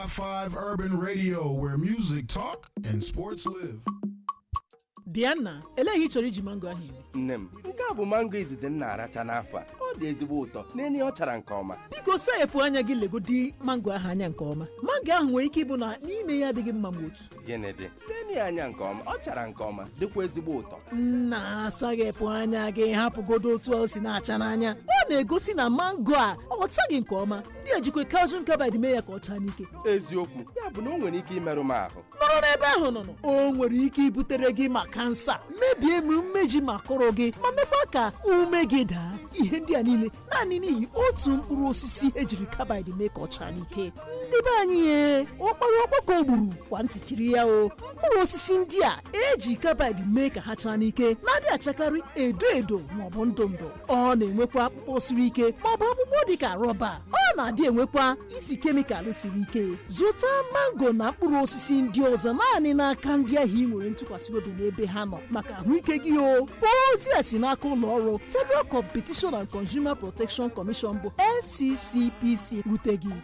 104.5 Urban Radio, where music talk and sports live. bịa nna elee ihe ị chọrọ iji mango ahụ eme nne m nke a bụ mango izizi m na-aracha n'afọ a ọ dị ezigbo ụtọ n'enye ọ chara nke ọma biko sayepụ anya gị legodi mango ahụ anya nke ọma mango ahụ nwere ike ịbụ na n'ime ya adịghị mma ma otu gịnị dị n'enye ya anya nke ọma ọ chara nke ọma dịkwa ezigbo ụtọ nna asaghepụ anya gị hapụgodo otu o si na-acha n'anya ọ na-egosi na mango a ọ chaghị nke ọma ndị ejikwa calcium carbide mee ya ka ọ chaa n'ike eziokwu ya bụ na o nwere ike imerụ m ahụ nọrọ n'ebe ahụ nọ nọ. o nwere ike ibutere gị ma kansa mebie ma mmeji ma kụrụ gị ma mekwa ka ume gị daa ihe ndị a niile naanị n'ihi otu mkpụrụ osisi ejiri carbide mee ka ọ chaa n'ike ndị be anyị ye ọkpara ọkpọkọ gburu kwa ntịchiri ya o mkpụrụ osisi ndị a eji carbide mee ka ha chaa n'ike na-adị achakarị edo edo maọbụ ndụ ndụ ọ na-enwekwa akpụkpọ siri ike maọbụ akpụkpọ dị ka rọba ọ na-adị enwekwa isi kemịkalụ siri ike zụta mango na mkpụrụ osisi ndị ọzọ naanị n'aka ndị ahụ ị nwere ntụkwasị obi n'ebe ha nọ maka ahụike gị o ozi a si n'aka ụlọ ọrụ Federal Competition and Consumer Protection Commission bụ FCCPC rute gị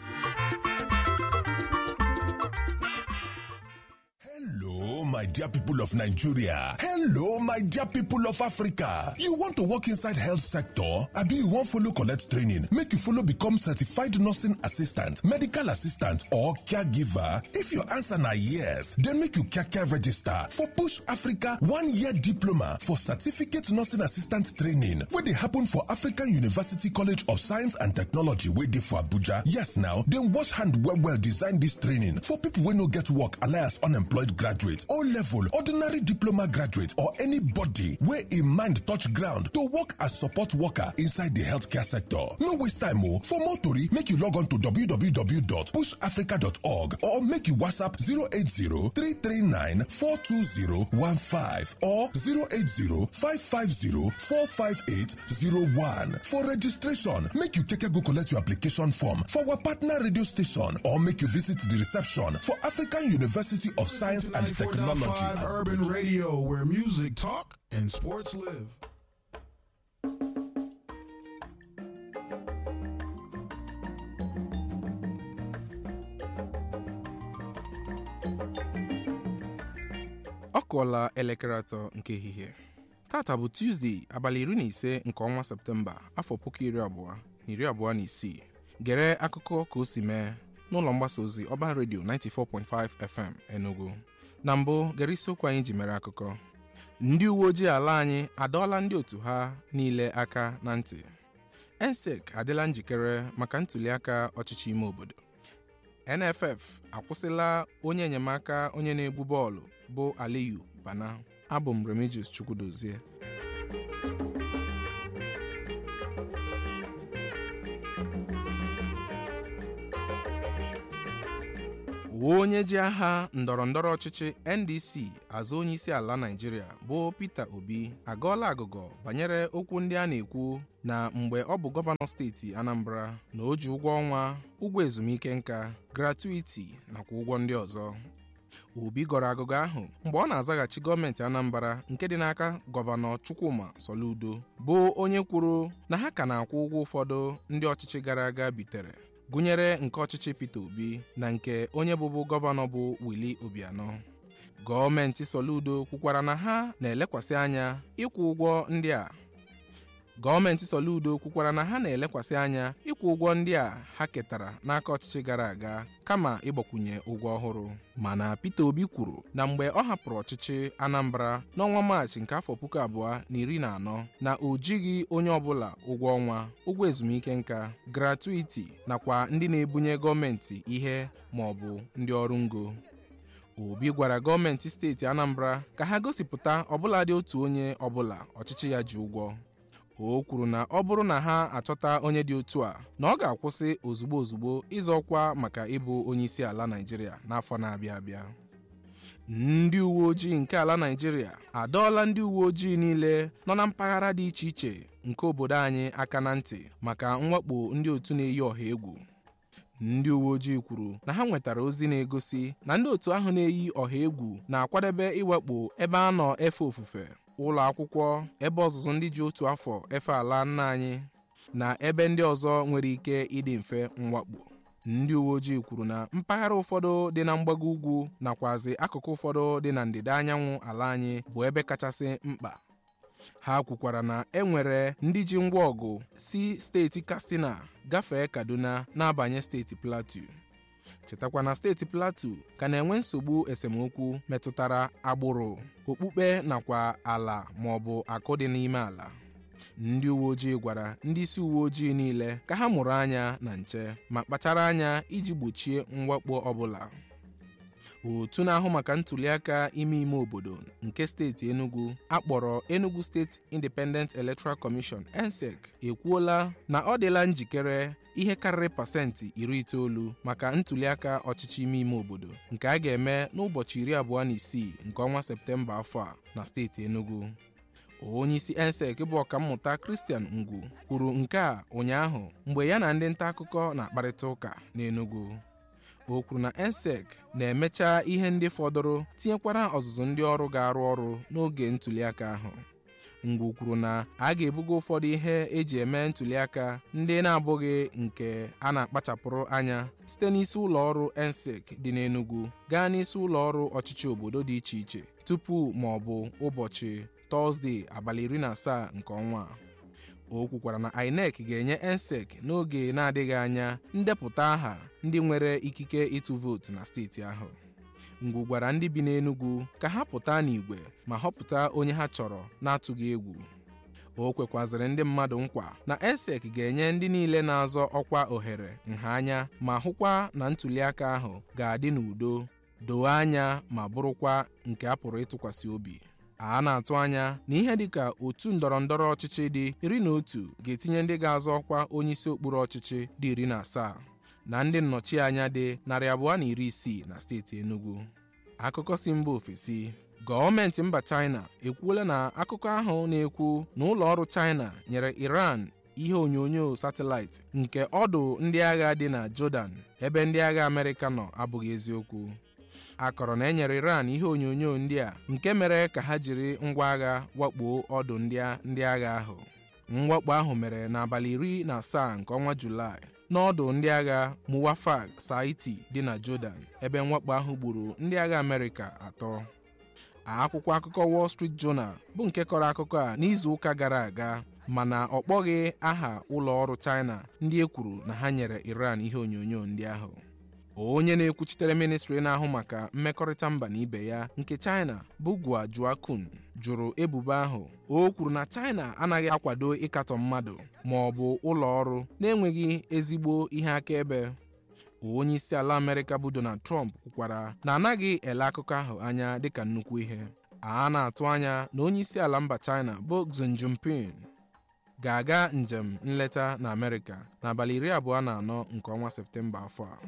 Hello, my dear people of Nigeria. Hello, my dear people of Africa. You want to work inside health sector? Abi you wan follow collect training make you follow become certified nursing assistant, medical assistant or caregiver? If your answer na yes, then make you kaka register for Push Africa one-year diploma for certificate nursing assistant training wey dey happen for African University College of Science and Technology wey dey for Abuja. Yes now, dem wash hand well well design dis training for people wey no get work alias unemployed graduate o level ordinary diploma graduate or anybody wey im mind touch ground to work as support worker inside di healthcare sector no waste time o for more tori make you log on to www.pushafrica.org or make you whatsapp 080-339-42015 or 080-550-45801 for registration make you keke go collect your application form for our partner radio station or make you visit di reception for african university of science and technology 104.5 Urban Radio, where music talk and sports live. ọ kụọla elekere atọ nke ehihie tata bụ tuzdee abalị iri na ise nke ọnwa septemba afọ puku iri abụọ na iri abụọ na isii gere akụkọ ka o si mee n'ụlọ mgbasa ozi ọban redio 94.5 fm enugu na mbụ gere isiokwu anyị ji mere akụkọ ndị uwe ojii ala anyị adọọla ndị otu ha niile aka na ntị ensec adịla njikere maka ntụliaka ọchịchị ime obodo nff akwụsịla onye enyemaka onye na-egbu bọọlụ bụ aliyu bana abụ m remigius chukwudozie onye ji aha ndọrọ ndọrọ ọchịchị ndc azụ onye isi ala naijiria bụ peter obi agọọla agụgọ banyere okwu ndị a na-ekwu na mgbe ọ bụ gọvanọ steeti anambra na o ji ụgwọ ọnwa ụgwọ ezumike nka gratuiti nakwa ụgwọ ndị ọzọ obi gọrọ agụgọ ahụ mgbe ọ na-azaghachi gọọmenti anambra nke dị n'aka gọvanọ chukwuma soludo bụ onye kwuru na ha ka na-akwụ ụgwọ ụfọdụ ndị ọchịchị gara aga bitere gụnyere nke ọchịchị peter obi na nke onye bụbu gọvanọ bụ wili obianọ gọọmenti soludo kwukwara na ha na-elekwasị anya ịkwụ ụgwọ ndị a gọọmenti soludo kwukwara na ha na-elekwasị anya ịkwụ ụgwọ ndị a ha ketara n'aka ọchịchị gara aga kama ịgbakwunye ụgwọ ọhụrụ mana peter obi kwuru na mgbe ọ hapụrụ ọchịchị anambra n'ọnwa maachị nke afọ puku abụọ na iri na anọ na o jighị onye ọbụla ụgwọ ọnwa ụgwọ ezumike nka gratuiti nakwa ndị na-ebunye gọọmenti ihe ma ọ bụ ndị ọrụ ngo obi gwara gọọmenti steeti anambra ka ha gosipụta ọbụladị otu onye ọbụla ọchịchị ya ji ụgwọ o kwuru na ọ bụrụ na ha achọta onye dị otu a na ọ ga-akwụsị ozugbo ozugbo ịzọ ọkwa maka ịbụ onye isi ala naijiria n'afọ na-abịa abịa ndị uwe ojii nke ala naijiria adọọla ndị uwe ojii niile nọ na mpaghara dị iche iche nke obodo anyị aka na ntị maka mwakpo ndị otu na-eyi ọha egwu ndị uwe ojii kwuru na ha nwetara ozi na-egosi na ndị otu ahụ na-eyi ọha egwu na-akwadebe iwakpo ebe a nọ efe ofufe ụlọ akwụkwọ ebe ọzụzụ ndị ji otu afọ efe ala nna anyị na ebe ndị ọzọ nwere ike ịdị mfe mwakpo ndị uwe ojii kwuru na mpaghara ụfọdụ dị na mgbago ugwu nakwazi akụkụ ụfọdụ dị na ndịda anyanwụ ala anyị bụ ebe kachasị mkpa ha kwukwara na e nwere ndị ji ngwa ọgụ si steeti katsina gafee kaduna na-abanye steeti plateau chetakwa na steeti plateau ka na-enwe nsogbu esemokwu metụtara agbụrụ okpukpe nakwa ala ma ọ bụ akụ dị n'ime ala ndị uwe ojii gwara ndị isi uwe ojii niile ka ha mụrụ anya na nche ma kpachara anya iji gbochie mwakpo ọbụla otu na-ahụ maka ntụliaka ime ime obodo nke steeti enugu akpọrọ enugu steeti independent electoral commission ensec ekwuola na ọ dịla njikere ihe karịrị pasentị iri itoolu maka ntụliaka ọchịchị ime ime obodo nke a ga-eme n'ụbọchị iri abụọ na isii nke ọnwa septemba afọ a na steeti enugu onyeisi ensec bụ ọkammụta kristian ngwu kwuru nke a ụnyaahụ mgbe ya na ndị nta akụkọ na-akparịta ụka n'enugu o kwuru na ensec na-emecha ihe ndị fọdụrụ tinyekwara ọzụzụ ndị ọrụ ga-arụ ọrụ n'oge ntụliaka ahụ ngwu kwuru na a ga-ebuga ụfọdụ ihe eji eme ntụliaka ndị na-abụghị nke a na-akpachapụrụ anya site n'isi ụlọ ọrụ ensec dị n'enugu gaa n'isi ụlọ ọrụ ọchịchị obodo dị iche iche tupu ma ọ bụ ụbọchị tọzdee abalị iri na asaa nke ọnwa a o kwukwara na inec ga-enye ensec n'oge na-adịghị anya ndepụta aha ndị nwere ikike ịtụ vootu na steeti ahụ ngwu gwara ndị bi n'enugwu ka ha pụta n'igwe ma họpụta onye ha chọrọ na-atụghị egwu o kwekwazịrị ndị mmadụ nkwa na ensec ga-enye ndị niile na-azọ ọkwa ohere nha anya ma hụkwa na ntụliaka ahụ ga-adị n'udo doo anya ma bụrụkwa nke a pụrụ ịtụkwasị obi a na-atụ anya na ihe dịka otu ndọrọ ndọrọ ọchịchị dị iri na otu ga-etinye ndị ga-azọ ọkwa onyeisi okpuru ọchịchị dị iri na asaa na ndị nnọchianya dị narị abụọ na iri isii na steeti Enugu akụkọ si mba ofesi gọọmenti mba China ekwuola na akụkọ ahụ na-ekwu na ụlọ ọrụ China nyere Iran ihe onyonyo satịlaịtị nke ọdụ ndị agha dị na Jordan ebe ndị agha Amerịka nọ abụghị eziokwu a kọrọ na e nyere Iran ihe onyonyo ndị a nke mere ka ha jiri ngwa agha wakpo ọdụ ndị agha ahụ mwakpo ahụ mere n'abalị iri na asaa nke ọnwa Julaị n'ọdụ ndị agha Muwafaq Saiti dị na Jordan ebe mwakpo ahụ gburu ndị agha Amerịka atọ akwụkwọ akụkọ Wall Street Journal bụ nke kọrọ akụkọ a n'izu ụka gara aga mana ọ kpọghị aha ụlọ ọrụ China ndị e kwuru na ha nyere Iran ihe onyonyo ndị ahụ onye na-ekwuchitere ministri na-ahụ maka mmekọrịta mba na ibe ya nke China bụ Gua Juakun jụrụ ebubo ahụ o kwuru na China anaghị akwado ịkatọ mmadụ ma ọ bụ ụlọ ọrụ na-enweghị ezigbo ihe akaebe onye isi ala Amerịka bụ Donald Trump kwukwara na anaghị ele akụkọ ahụ anya dịka nnukwu ihe a na-atụ anya na onye isi ala mba China bụ Xi Jinping ga-aga njem nleta na Amerịka n'abalị iri abụọ na anọ nke ọnwa Septemba afọ a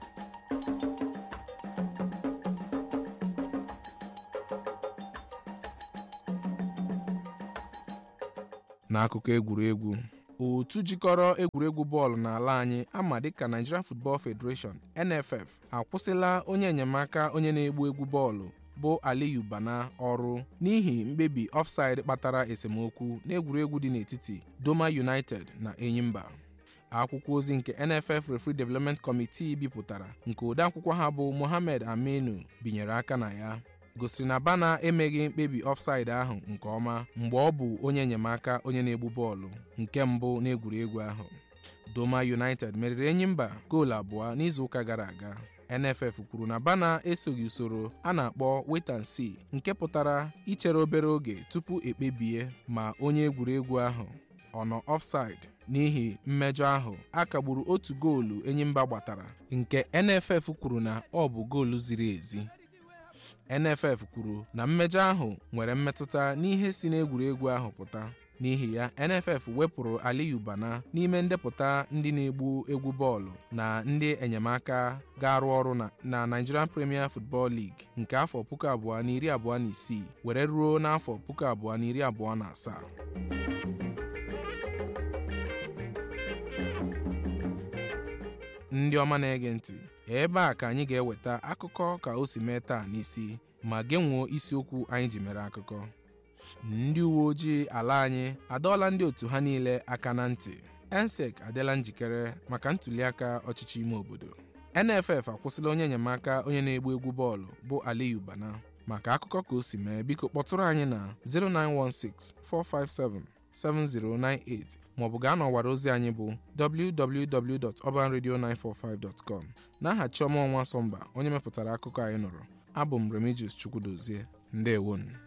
n'akụkọ egwuregwu otu jikọrọ egwuregwu bọọlụ n'ala anyị ama dịka Nigerian Football Federation NFF akwụsịla onye enyemaka onye na-egbu egwu bọọlụ bụ Aliyu Bana ọrụ n'ihi mkpebi offside kpatara esemokwu n'egwuregwu dị n'etiti Doma United na Enyimba akwụkwọ ozi nke NFF Referee Development Committee bipụtara nke odeakwụkwọ ha bụ Mohammed Aminu binyere aka na ya gosiri na Bana emeghị mkpebi offside ahụ nke ọma mgbe ọ bụ onye enyemaka onye na-egbu bọọlụ nke mbụ n'egwuregwu ahụ Doma United meriri Enyimba goolu abụọ n'izuụka gara aga NFF kwuru na Bana esoghị usoro a na-akpọ wait and see nke pụtara ichere obere oge tupu ekpebie ma onye egwuregwu ahụ ọ nọ offside n'ihi mmejọ ahụ a kagburu otu goolu Enyimba gbatara nke NFF kwuru na ọ bụ goolu ziri ezi NFF kwuru na mmejọ ahụ nwere mmetụta n'ihe si n'egwuregwu ahụ pụta n'ihi ya NFF wepụrụ Aliyu Bana n'ime ndepụta ndị na-egbu egwu bọọlụ na ndị enyemaka ga-arụ ọrụ na Nigerian Premier Football League nke afọ puku abụọ na iri abụọ na isii were ruo n'afọ puku abụọ na iri abụọ na asaa ndị ọma na-ege ntị ebe a ka anyị ga-eweta akụkọ ka o si mee taa n'isi ma genwuo isiokwu anyị ji mere akụkọ ndị uwe ojii ala anyị adọọla ndị otu ha niile aka na ntị ensec adịla njikere maka ntụliaka ọchịchị ime obodo nff akwụsịla onye enyemaka onye na-egbu egwu bọọlụ bụ aliyu bana maka akụkọ ka o si mee biko kpọtụrụ anyị na 09164577098 maọbụ gaa n'ọwara ozi anyị bụ www.urbanradio945.com n'aha chiọma ọnwa sọmba onye mepụtara akụkọ anyị nụrụ abụ m remigius chukwudozie ndewonu